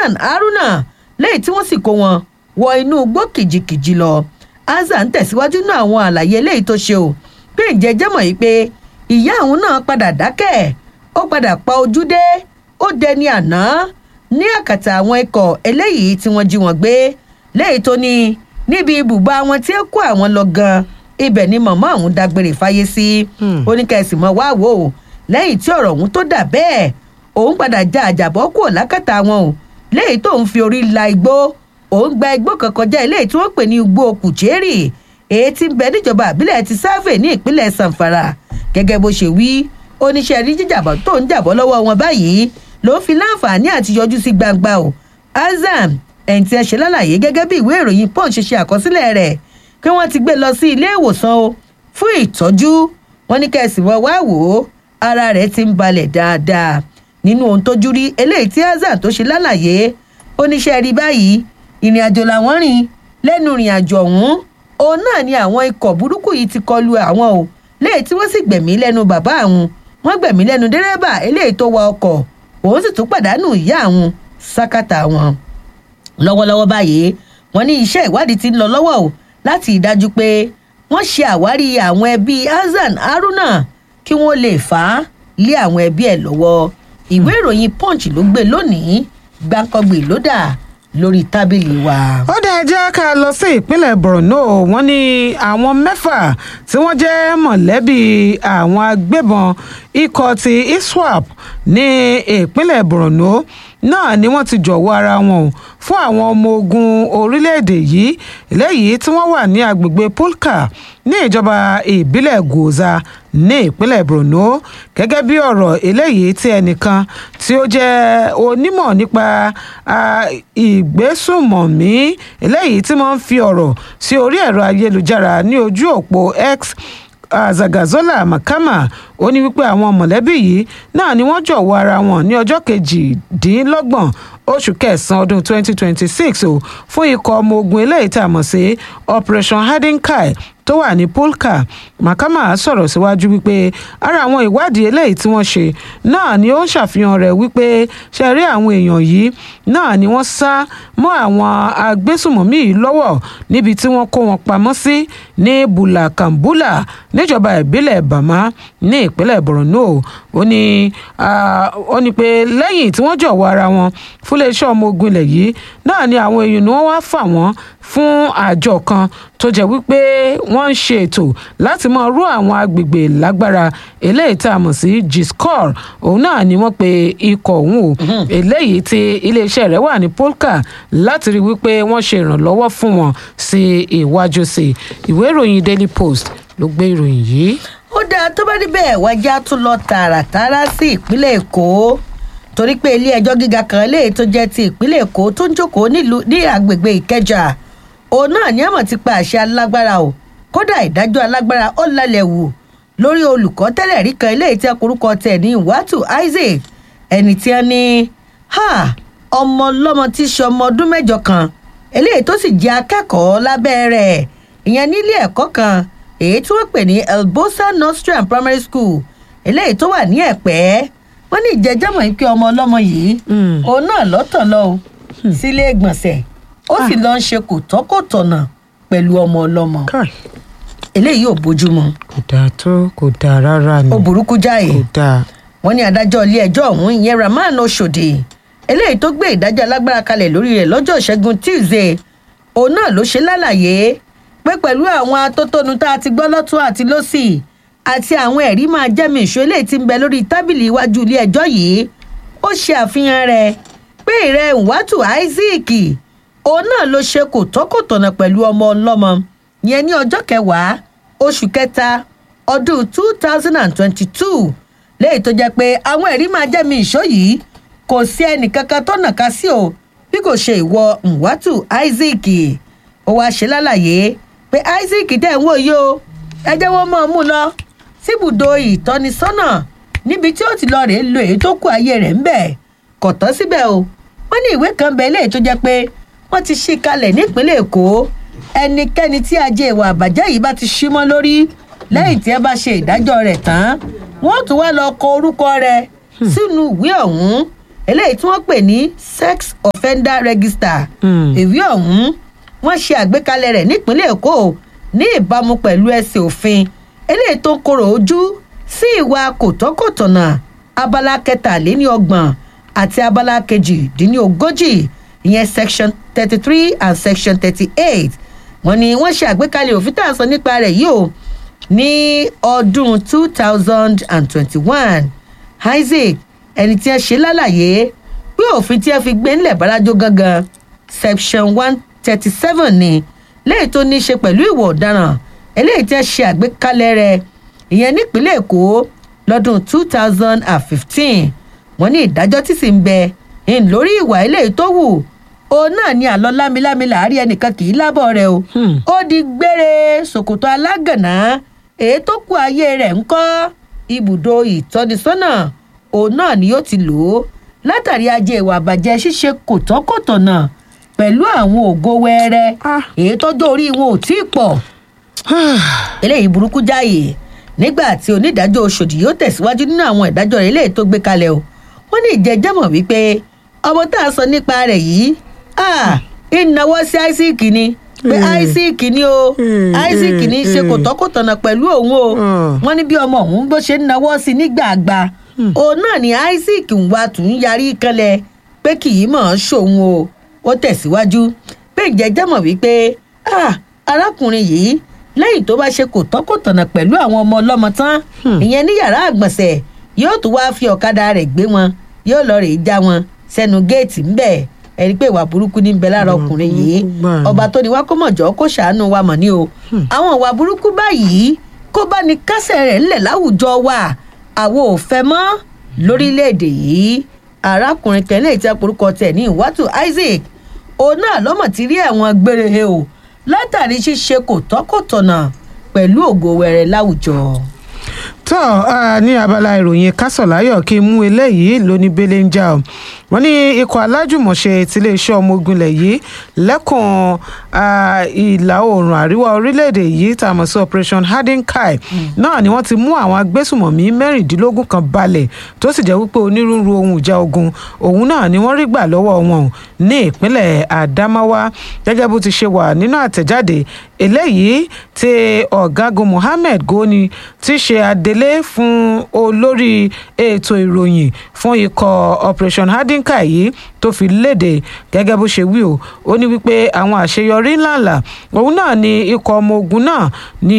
hasan haruna lẹ́yìn tí wọ́n sì kó wọn wọ inú igbó kìjikìji lọ hasan tẹ̀síwájú náà àwọn àlàyé eléyìí tó ṣe o pé ǹjẹ́ jẹ́ mọ̀ yìí pé ìyá àwọn náà padà dákẹ́ ó padà pa ojú dé ó dẹni àná ní àkàtà àwọn ikọ̀ eléyìí tí wọ́n jí wọn gbé lẹ́yìn tó ní níbi ibùba wọn tí ó kó àwọn lọ gan ibẹ̀ ni màmá àwọn dágbére fáyé sí oníkẹ́sì mọ́ wá wò ó lẹ́yìn tí ọ̀rọ̀ ọ̀hún tó dà bẹ́ẹ̀ òun padà já àjàbọ́ kúrò lákàtà wọn o lẹ́yìn tó ń fi orí la igbó òun gba igbó kan kọjá eléyìí tí wọ́n pè ní igbó kùchérì èyí tí ń bẹ níjọba àbílẹ̀ ti sáfè ní ìpínlẹ̀ sanfara gẹ́gẹ́ bó ṣe wí oníṣẹ́ rí jíjàbọ̀ tó ń jàbọ́ lọ́wọ́ wọn báyìí ló ń fi láǹfààní àti yọjú sí gbangba o azam ẹ̀ǹtí ẹ̀ ṣe lálàyé gẹ́gẹ́ bí ìwé ìròyìn punch ṣe àkọsílẹ̀ rẹ̀ pé wọ́n ti gbé lọ sí ilé ìwòsàn o fún ìtọ́jú wọn ní kẹ́sì wọ́n wá wò ó ara rẹ̀ ti ń balẹ̀ dáadáa nínú ohun tójú rí eléyìí tí azam tó ṣe lálàyé oníṣẹ́ rí báyìí ìrìn àjò làwọn rìn lẹ́nu ìrìn àjò ọ̀hún òun náà ni àwọn ikọ̀ burúkú yìí ti kọlu àwọn o léyìí tí wọ́n sì gbẹ̀mí lẹ́nu bàbá àwọn wọ́n gbẹ̀mí lẹ́nu dẹ́rẹ́bà eléyìí tó wa ọkọ̀ òun sì tún pàdánù ìyá àwọn sákàtà wọn. lọ́wọ́lọ́wọ́ báyìí wọ́n ní iṣẹ́ ìwádìí ti ń lọ lọ́wọ́ o láti ìdájú pé wọ́n ṣe àwárí àwọn ẹbí hasan haruna kí wọ́n lè fà á lé àwọn ẹbí ẹ̀ lọ́wọ́ ìwé ìròyìn punch ló gbé lónìí gbàǹkangbè ló dà lórí tábìlì wa. ó dẹ̀ jẹ́ ká lọ sí ìpínlẹ̀ borno wọ́n ní àwọn mẹ́fà tí wọ́n jẹ́ mọ̀lẹ́bí àwọn agbébọn ikọ̀ ti iswap ní ìpínlẹ̀ borno náà ni wọ́n ti jọ̀wọ́ ara wọn o fún àwọn ọmọ ogun orílẹ̀-èdè yìí eléyìí tí wọ́n wà ní agbègbè polka ní ìjọba ìbílẹ̀ goza ní ìpínlẹ̀ borno gẹ́gẹ́ bí ọ̀rọ̀ eléyìí tí ẹnìkan tí ó jẹ́ onímọ̀ nípa ìgbésùnmọ̀mí eléyìí tí wọ́n ń fi ọ̀rọ̀ sí orí ẹ̀rọ ayélujára ní ojú òpó x zagazola makama ó ní wípé àwọn mọ̀lẹ́bí yìí náà ni wọ́n jọ̀wọ́ ara wọn ní ọjọ́ kejìdínlọ́gbọ̀n oṣù kẹsàn-án ọdún 2026 o fún ikọ̀ ọmọ ogun eléyìí tá a mọ̀ sí operation hadinkai tó wà ní polka makama sọ̀rọ̀ síwájú wípé ara àwọn ìwádìí eléyìí tí wọ́n ṣe náà ni ó ń ṣàfihàn rẹ̀ wípé ṣe rí àwọn èèyàn yìí náà ni wọ́n sá mọ́ àwọn agbésùmọ̀mí yìí lọ́wọ́ níbi tí wọ́n kó wọn pamọ́ sí ní bulakambula níjọba ìbílẹ̀ bama ní ìpínlẹ̀ borno ó ní ó ní pé lẹ́yìn tí wọ́n jọ̀wọ́ ara wọn fún iléeṣẹ́ ọmọ ogun ilẹ̀ yìí náà ni àwọn èèyàn ni wọ́n wá fà wọ́n fún àjọ kan tó jẹ́ wípé wọ́n ń ṣe ètò láti máa rú àwọn agbègbè lágbára eléyìí tá a mọ̀ sí giscor òun náà ni wọ́n pe ikọ̀ òun o eléyìí tí iléeṣẹ́ rẹ̀ wà ní polka láti rí wípé wọ́n ṣe ìrànlọ́wọ́ fún wọn sí iwájú sí ìwé ìròyìn daily post ló gbé ìròyìn yìí. ó dáa tó bá níbẹ̀ wájà tún lọ tààràtàrà sí ìpínlẹ̀ èkó torí pé ilé ẹjọ́ gíga kan eléyìí tó jẹ́ ti ìpínlẹ̀ èkó tó ń jókòó nílùú ní agbègbè ìkẹjà òun náà ní àmọ̀ ti pa àṣẹ alágbára o kódà ìdájọ́ alágbára ó lálẹ́ wò lórí olùkọ́ tẹ́lẹ̀ rí kan eléyìí tí akorúkọ tẹ̀ ní wàtú isaac ẹni tí wọ́n ní ọmọ ọlọ́mọ tí í ṣe ọmọ ọdún mẹ́jọ kan eléyìí tó sì jẹ́ akẹ́kọ̀ọ́ lábẹ́ rẹ̀ ìyẹn nílé ẹ̀kọ́ kan èyí tí wọ́n pè ní elbosa nostrum primary school eléyìí tó wà ní ẹ̀pẹ́ wọ́n ní ìjẹ́jọ́mọ̀ yìí pé ọmọ ọlọ́mọ yìí òun náà lọ́tọ̀ lọ o sílé ìgbọ̀nsẹ̀ ó sì lọ ń ṣe kò tọ́kọ̀tọ̀nà pẹ̀lú ọmọ ọlọ́mọ eléyìí ò bójúmu kò dáa tó kò dáa rárá ni ó burúkú jáì kò dáa wọ́n ní adájọ́ ilé ẹjọ́ ọ̀hún ìyẹn rahman oṣòdì eléyìí tó gbé ìdájọ́ alágbára kalẹ̀ lórí rẹ̀ lọ́jọ́ ìṣẹ́gun tuesday òun náà ló ṣe lálàyé pé pẹ̀lú àwọn atótónu tá a ti gbọ́ lọ́tún àti lọ́sì àti àwọn ẹ̀rí máa jẹ́mi ìṣó eléyìí ti ń bẹ lórí tábìlì iwájú ilé ẹjọ́ yìí ó ṣe àfihàn rẹ̀ pé ìrẹ́ ìwátù isaac òun náà ló ṣe kò tọ́kọ̀tọ̀nà pẹ̀lú ọmọ ọlọ́mọ yẹn ní ọjọ́ kẹwàá oṣù kẹta ọdún two thousand and twenty-two léyìí tó jẹ́ pé àwọn ẹ̀rí máa jẹ́mi ìṣó yìí kò sí ẹnìkankan tó nàka sí o bí kò ṣe ìwọ nwátù isaac ó wáá ṣe lálàyé pé isaac dẹ̀ ń wò yìí o ẹ jẹ́ wọ́n mọ̀ ọ́n mú lọ síbùdó ìtọ́nisọ́nà níbi tí ó ti lọ rèé lo èyí tó kù ayé rẹ̀ ń bẹ̀ kò tán síbẹ̀ o wọ́n ní ìwé kan bẹ́ẹ̀ léyìí tó jẹ́ pé wọ́n ti ṣí kalẹ̀ nípínlẹ̀ èkó ẹnikẹ́ni tí ajé ìwà àbàjẹ́ yìí bá ti ṣí mọ́ lórí lẹ́yìn tí ẹ bá ṣe ìdájọ́ rẹ̀ tán wọ́n tún wá lọ kọ orúkọ rẹ̀ sínú ìwé ọ̀hún eléyìí tí wọ́n pè ní sex offender register Mm. ìwé ọ̀hún wọ́n ṣe àgbékalẹ̀ rẹ̀ nípínlẹ̀ èkó ní ìbámu pẹ̀lú ẹsẹ̀ òfin eléyìí tó ń korò ojú sí ìwà kòtọ́kòtọ̀nà abala kẹtàléníọgbọ̀n àti abala kejìdínlógójì ìyẹn section thirty three and section thirty eight wọ́n ní wọ́n ṣe àgbékalẹ̀ òfin tá à ń sọ nípa rẹ̀ yìí o ní ọdún two thousand and twenty-one isaac ẹni tí wọ́n ṣe lálàyé pé òfin tí wọ́n fi gbé ńlẹ̀ bàrájọ gangan section one thirty seven ni léyìí tó ní í ṣe pẹ̀lú ìwà ọ̀daràn eléyìí tí wọ́n ṣe àgbékalẹ̀ rẹ̀ ìyẹn nípínlẹ̀ èkó lọ́dún two thousand and fifteen wọ́n ní ìdájọ́ tí sì ń bẹ ń lórí ìwà eléyìí tó wù òun náà ní àlọ́ lámilámi làárí ẹnìkan kì í lábọ̀ rẹ̀ o Hmm. ó di gbére ṣòkòtò alágànná èyí tó kù ayé rẹ̀ ń kọ́ ibùdó ìtọ́nisọ́nà òun náà ni yóò ti lò ó látàrí ajé ìwà àbàjẹ́ ṣíṣe kòtọ́kòtọ̀nà pẹ̀lú àwọn ògo wẹ́rẹ́ Ah. èyí tọ́jú orí wọn ò tí ì pọ̀ eléyìí burúkú jáàyè nígbà tí onídàájọ́ oṣòdì yóò tẹ̀síwájú nínú àwọn ìdájọ́ rẹ̀ eléyìí tó gbé kalẹ̀ o wọ́n ní ìjẹ́jẹ́mọ̀ wípé ọmọ tá a sọ nípa rẹ̀ yìí ah, ìnáwó sí isaac ni pé Mm. isaac ni o Mm, isaac ní í ṣe mm, kòtọ́kòtọ̀nà pẹ̀lú òun o Mm. wọ́n ní bí ọmọ òun bó ṣe ń náwó sí nígbàgbà òun náà ni isaac ń wá tún yarí kanlẹ̀ pé kì í mọ̀ ọ́n ṣòun o ó tẹ̀síwájú pé ìjẹ́jẹ́mọ̀ wípé ah, arákùnrin yìí lẹ́yìn tó bá ṣe kòtọ́kòtọ̀nà pẹ̀lú àwọn ọmọ ọlọ́mọ tán ìyẹn ní yàrá àgbọ̀nsẹ̀ yóò tún wáá fi ọ̀kadà rẹ̀ gbé wọn yóò lọ rèé já wọn sẹ́nu géètì ńbẹ̀ ẹni pé ìwà burúkú ní ń bẹ lára ọkùnrin yìí burúkú gbà ni. ọba tó ní wá kó mọ̀jọ́ kó ṣàánú wa mọ̀ ní o àwọn ìwà burúkú báyìí kó bá ní kásẹ̀ rẹ̀ ńlẹ̀ láwùjọ wa àwo ò fẹ́ mọ́ lórílẹ̀‐èdè yìí arákùnrin kan lè tẹ́ porúkọ tẹ̀ ní ìwátù isaac òun náà lọ́mọ̀ ti rí ẹ̀wọ̀n gbére he o látàrí ṣíṣe kò tọ́kọ̀tọ̀nà pẹ̀lú ògo wẹrẹ láwùjọ. tó a ní abala ìròyìn kásọ̀láyọ̀ kí n mú eléyìí lóní bẹ́lẹ̀ ń já o wọ́n ní ikọ̀ alájùmọ̀ṣe tiléeṣẹ́ ọmọ ogun ilẹ̀ yìí lẹ́kùn ah, ìlà oòrùn àríwá orílẹ̀-èdè yìí tá a mọ̀ sí operation hardenkai náà ni wọ́n ti mú àwọn agbésùmọ̀mí mẹ́rìndínlógún kan balẹ̀ tó sì jẹ́ wípé onírúurú ohun ìjà ogun òun náà ni wọ́n rí gbà lọ́wọ́ wọn o ní ìpínlẹ̀ adamawa gẹ́gẹ́ bó ti ṣe wà nínú àtẹ̀jáde eléyìí tí ọ̀gágun mohammed goni ti ṣe adelé fún olórí ètò ìròyìn fún ikọ̀ operation hadinka yìí tó fi léde gẹ́gẹ́ bó ṣe wí o ó ní wípé àwọn àṣeyọrí ńláńlá òun náà ni ikọ̀ ọmọ ogun náà ni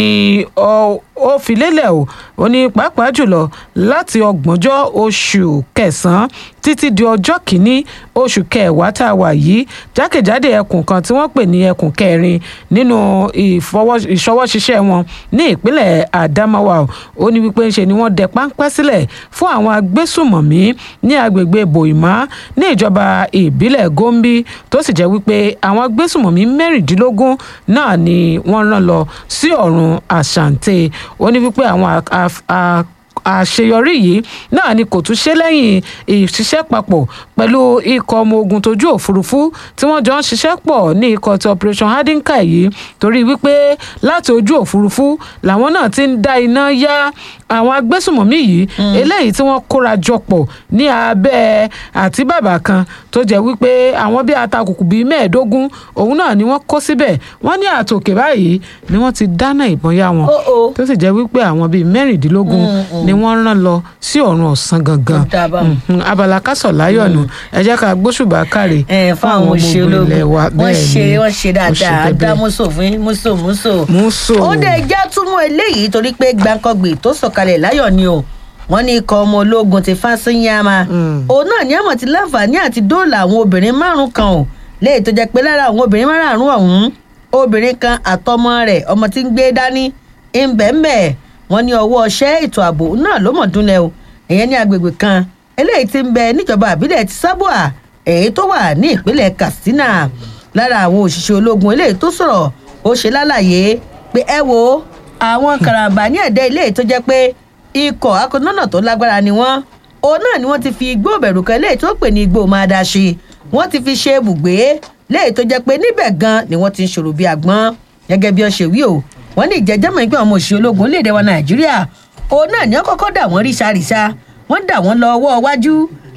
ọ- ó fi lélẹ̀ o ó ní pàápàá jùlọ láti ọgbọ̀njọ́ oṣù kẹsàn-án títí di ọjọ́ kìíní oṣù kẹwàá tá a wà yìí jákèjádé ẹkùn kan tí wọ́n pè ní ẹkùn kẹrin nínú ìfọwọ́- ìṣọwọ́ṣiṣẹ́ wọn ní ìpínlẹ̀ Adamawa o. ó ní wípé ńṣe ni wọ́n dẹ páńpẹ́ sílẹ̀ fún àwọn agbésùmọ̀mí ní agbègbè Boima ní ìjọba ìbílẹ̀ Gombe tó sì jẹ́ wípé àwọn agbésùmọ̀mí mẹ́rìndínlógún náà ni wọ́n rán lọ sí ọ̀run Asante ó ní wípé àwọn a- a- a- àṣeyọrí yìí náà ni kò tún ṣe lẹ́yìn ìṣiṣẹ́ papọ̀ pẹ̀lú ikọ̀ ọmọ ogun tójú òfurufú tí wọ́n jọ ń ṣiṣẹ́ pọ̀ ní ikọ̀ ti operation hadinka yìí torí wípé láti ojú òfurufú làwọn náà ti ń dá iná yá àwọn agbésùmọ̀mí yìí eléyìí tí wọ́n kóra jọ pọ̀ ní abẹ́ àti bàbà kan tó jẹ́ wípé àwọn bíi atakùkù bíi mẹ́ẹ̀ẹ́dógún òun náà ni wọ́n kó síbẹ̀ wọ́n ní àtòkè báyìí ni wọ́n ti dáná ìbọn yá wọn Ó, ó. tó sì jẹ́ wípé àwọn bíi mẹ́rìndínlógún ni wọ́n rán lọ sí ọ̀run ọ̀sán gangan Ó dáa báwọn. Mhm, abala kásọ̀ láyọ̀ nù ẹ jẹ́ ká gbóṣùbà káre ẹ fún àwọn òṣèlú ilẹ̀ wa wọ́n bẹ́ẹ̀ ṣe ni wọ́n ṣe dáadáa bẹ́bẹ́. dá mùsò fún mùsò mùsò. Músò. ó dé já túmọ̀ eléyìí torí pé gbàǹkangbè tó sọ̀kalẹ̀ láyọ̀ ni o wọ́n ní ikọ̀ ọmọ ológun ti fásinyàmá Mm. òun náà ní àmọ̀ ti láǹfààní àti dóòlà àwọn obìnrin márùn kan o léyìí tó jẹ́ pé lára àwọn obìnrin márùn ọ̀hún obìnrin kan àtọmọ rẹ̀ ọmọ tí ń gbé dání ńbẹ̀ńbẹ̀ wọ́n ní ọwọ́ ọṣẹ́ ètò ààbò náà ló mọ̀ dúnlẹ̀ o ìyẹn ní agbègbè kan eléyìí ti ń bẹ níjọba àbílẹ̀ ti sábúà èyí tó wà ní ìpínlẹ̀ katsina lára àwọn òṣìṣẹ́ ológun eléyìí tó sọ̀rọ̀ ó ṣe lálàyé pé ẹ wo àwọn karambà ní ẹ̀dẹ́ ilé tó jẹ́ pé ikọ̀ akọ̀nọ́nà tó lágbára ni wọ́n òun náà ni wọ́n ti fi igbó bẹ̀rù kan léyìí tó pè ní igbó máa dá ṣe wọ́n ti fi ṣe ibùgbé léyìí tó jẹ́ pé níbẹ̀ gan ni wọ́n ti ń ṣòro bí àgbọn gẹ́gẹ́ bí wọ́n ṣe wí o wọ́n ní ìjẹ́jẹ́mọ̀ ìpín àwọn òṣìṣẹ́ ológun léde wa nàìjíríà òun náà ni wọ́n kọ́kọ́ dà wọ́n ríṣàríṣà wọ́n dà wọ́n lọ ọwọ́ iwájú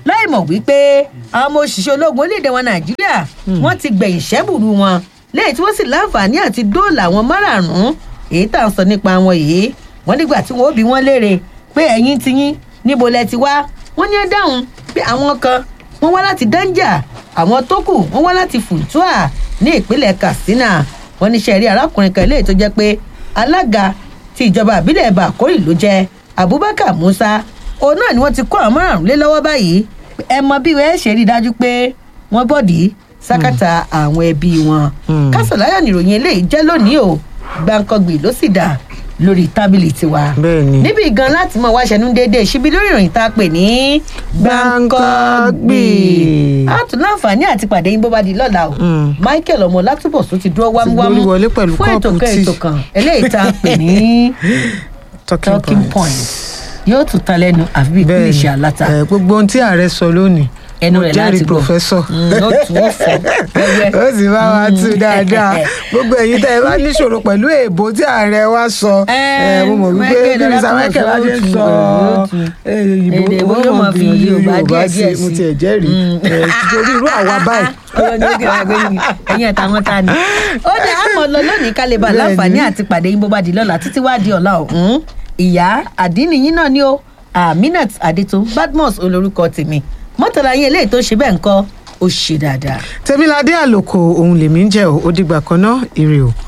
láì mọ̀ wípé àwọn ọmọ òṣìṣẹ́ ológun orílẹ̀-èdè wọn nàìjíríà wọ́n ti gbẹ̀yìn ṣẹ́bùrú wọn lẹ́yìn tí wọ́n sì láǹfààní àti dóòlà àwọn márààrún èyí tá à ń sọ nípa wọn yìí wọ́n nígbà tí wọ́n ó bi wọ́n léèrè pé ẹ̀yin ti yín níbo lẹ ti wá wọ́n ní ẹ dáhùn pé àwọn kan wọ́n wá láti danja àwọn tó kù wọ́n wá láti funtua ní ìpínlẹ̀ katsina wọ́n ní sẹ́ẹ̀rí arákùnrin kan léyìí tó jẹ́ pé alága ti ìjọba àbílẹ̀ bàkórì ló jẹ́ abubakar musa òun náà ni wọ́n ti kó àwọn márùn lé lọ́wọ́ báyìí ẹ mọ bí wọ́n ṣe rí i dájú pé wọ́n bọ̀dí sákàtà àwọn ẹbí wọn Mm. kásọ̀láyà nìròyìn eléyìí jẹ́ lónìí o gbàǹkangbì ló sì dà lórí tábìlì tiwa bẹ́ẹ̀ ni. níbi gan láti mọ wáṣẹnu déédéé síbi lórí ìròyìn tá a pè ní Gbàǹkangbì. a tún láǹfààní àti pàdé yín bó bá di lọ́la o Mm. michael ọmọ látúbọ̀sún ti dúró wámúwámú gbórí wọlé pẹ̀lú fún ètò kọ́ọ̀pù kan tíì. ètò kan eléyìí tá a pè ní talking, talking point yóò tún ta lẹ́nu àfi bíi Bẹ́ẹ̀ ni. kúlìṣì aláta Eh, gbogbo ohun tí ààrẹ sọ lónìí ẹnu mo rẹ̀ jẹ́rìí láti gbọ́ pòfẹ́sọ̀ Mm, ó tún ó fọ wẹ́wẹ́ ó sì bá wa tú dáadáa gbogbo ẹ̀yin tẹ́ ẹ bá níṣòro pẹ̀lú èèbò tí ààrẹ wa sọ Eh, eh, mo mọ̀ wípé Michael bí mr Ọlátúnbọ̀sún michael bá ṣe ń ó tú, sọ ó tú. eh, Èdè ìbò wo owó yóò mọ̀ máa fi gbìyànjú Yorùbá yorùbá díẹ̀ sí díẹ̀ mo sí. tiẹ̀ jẹ́rìí Mm. Eh, torí irú àwa báyìí ọlọ́ni ó kẹ́wàá gbé yín ẹ̀yìn àtàwọn ta ni. ó dé àmọ́ lọ lónìí ká lè bá Bẹ́ẹ̀ni. láǹfààní àti pàdé yín bó bá di lọ́la títí wá di ọ̀la ọ̀hún. ìyá àdínníyín náà ni ó aminat adétò badmus olórúkọ tèmi mọ́tàlá yín eléyìí tó ṣe bẹ́ẹ̀ ń kọ́ ó ṣe dáadáa. tèmiládé àlòkò òun lèmi ń jẹ́ o ó dìgbà kan náà ire o.